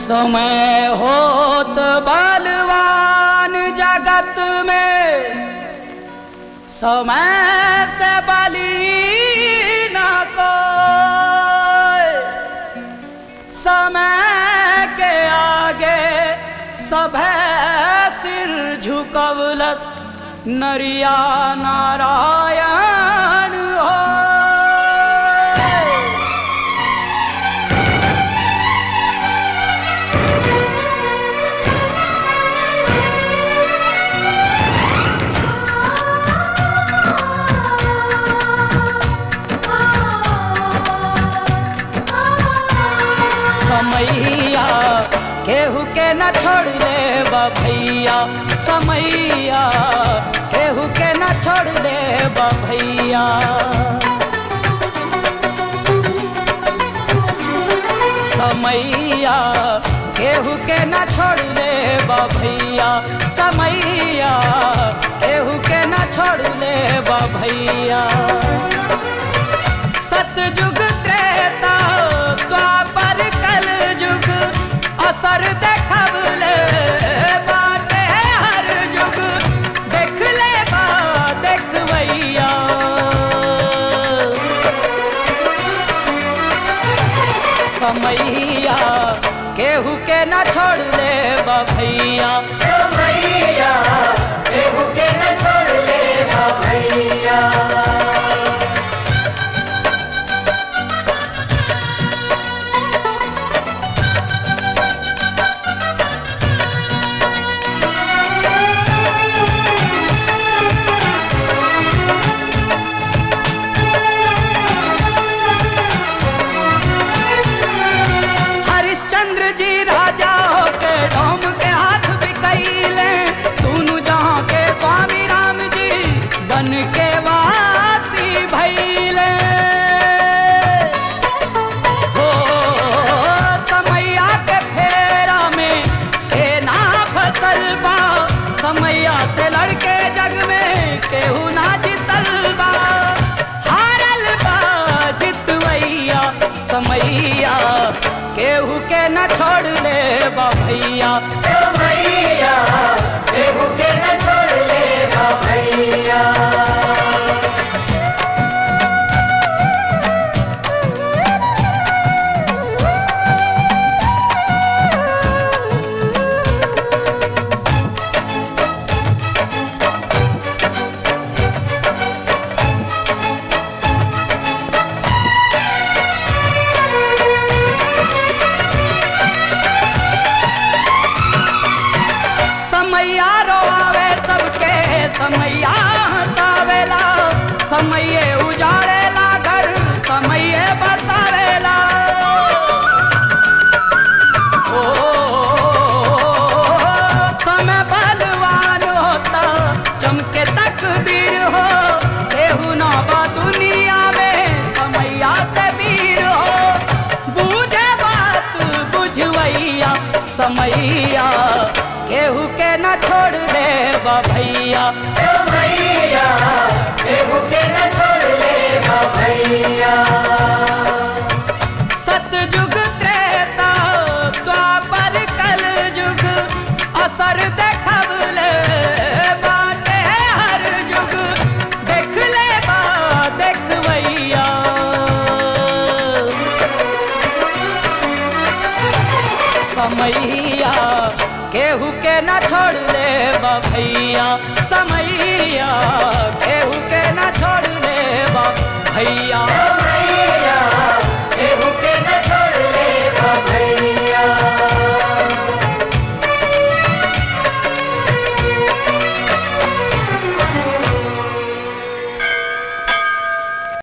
समय होत बलवान जगत में समय से बली न कोई समय के आगे सभे सिर झुकवलस नरिया नारायण हो समैया केहू के न छोड़ ले भैया समैया केहू के न छोड़ ले भैया समैया केहू के न छोड़ ले भैया समैया केहू के न छोड़ ले भैया सतयुग त्रेता द्वापर कल युग असर देखबले बाटे हर युग देख ले बा देखबैया समैया केहू के न छोड़ ले भैया समैया केहू के न छोड़ ले भैया हरिश्चंद्र जी राजा होके डोम के हाथ बिकैले सुनु जहाँ के स्वामी राम जी बन के वासी भैले हो समैया के फेरा में के ना फसल बा समैया से लड़के जग में केहू ना जितल बा हारल बा जितवैया समैया केहू के न छोड़ ले भैया समैया केहू के न छोड़ ले भैया समैया रोआवे सबके समैया हंसावेला समैये उजाड़ेला घर समैये बसावेला ओ समय बलवान होता चमके तकदीर हो केहू ना बा दुनिया में समैया से वीर हो बूझे बात बुझवैया समैया केहू के न छोड़ दे भैया समैया केहू के न छोड़ ले भैया सतयुग त्रेता द्वापर कल युग असर देखबले बाटे हर युग देख ले बा देखबैया समैया केहू के न छोड़ ले भैया